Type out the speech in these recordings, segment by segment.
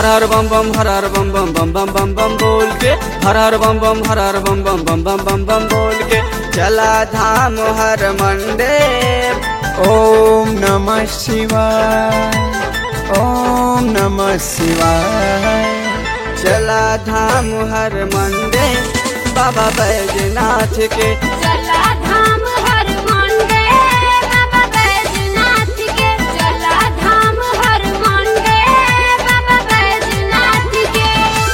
हर हर बम बम हर हर बम बम बम बम बम बम बोल के हर हर बम बम हर हर बम बम बम बम बम बम बोल के चला धाम हर मंडे ओम नमः शिवाय ओम नमः शिवाय चला धाम हर मंडे बाबा बैजनाथ के चला धाम हर मंडे बाबा बैजनाथ के चला धाम हर मंडे बाबा बैजनाथ के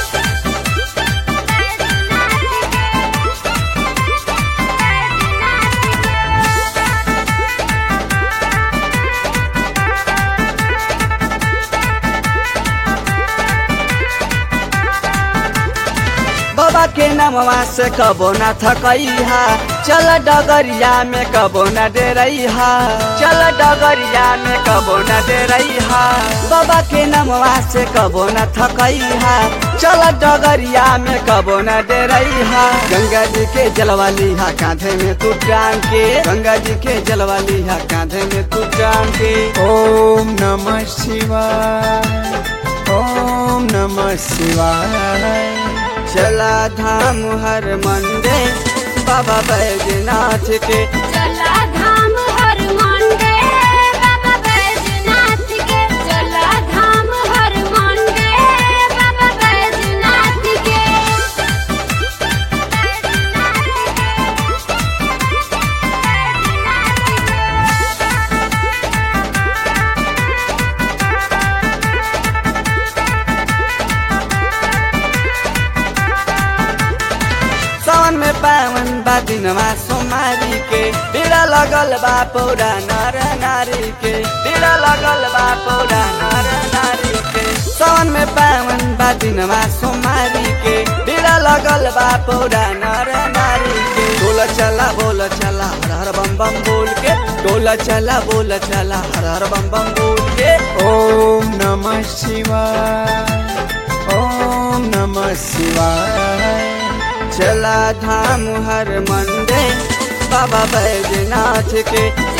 बाबा के नामवा से कबो न थकैहा चल डगरिया में कबो न डेरैहा चल डगरिया में कबो न डेरैहा बाबा के नामवा से कबो न थकैहा चल डगरिया में कबो न डेरैहा गंगा जी के जलवा लिहा कांधे में तू टांग के गंगा जी के जलवा लिहा कांधे में तू टांग के ओम नमः शिवाय ओम नमः शिवाय चला धाम हर मंडे बाबा बैजनाथ के चला धाम हर मंडे बाबा बैजनाथ के चला धाम हर मंडे बाबा बैजनाथ के सावन में पावन बा दिनमा सोमारी के पीड़ा लगल बा पौरा नर नारी के पीड़ा लगल बा पौरा नर नारी के सावन में पावन बा दिनमा सोमारी के पीड़ा लगल बा पौरा नर नारी के बोल चला बोल चला हर हर बम बम बोल के डोला चला बोल चला हर हर बम बम बोल के ओम नमः शिवाय ओम नमः शिवाय चला धाम हर मंडे बाबा बैजनाथ के